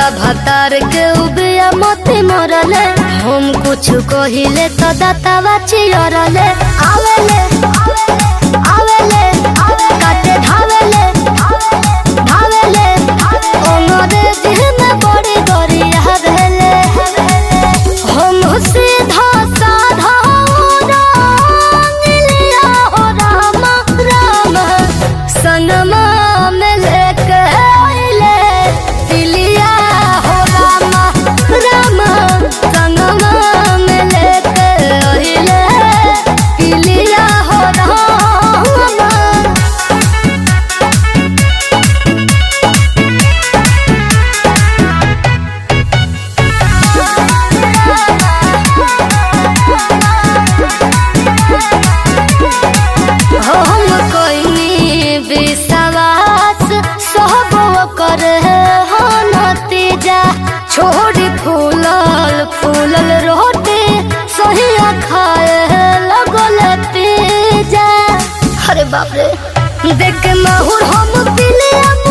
भतार के उबिया मोती मरले हम कुछ कहिले तो दातावा चियरले आवेले आवेले काटे धावेले धावेले ओनरे दिल में बड़ी गरिया भेले हम सीधा साधा रंगलिया हो रामा रामा सनमा में लेके आइले दिलिया हो रामा रामा सनमा में लेके आइले दिलिया हो रामा हम कोइनी विश्वास सब कर हो नतीजा छोड़ी फूलल फूलल रोटी सही खाए लगल पिजा अरे बाप रे देख के माहौल हम पिले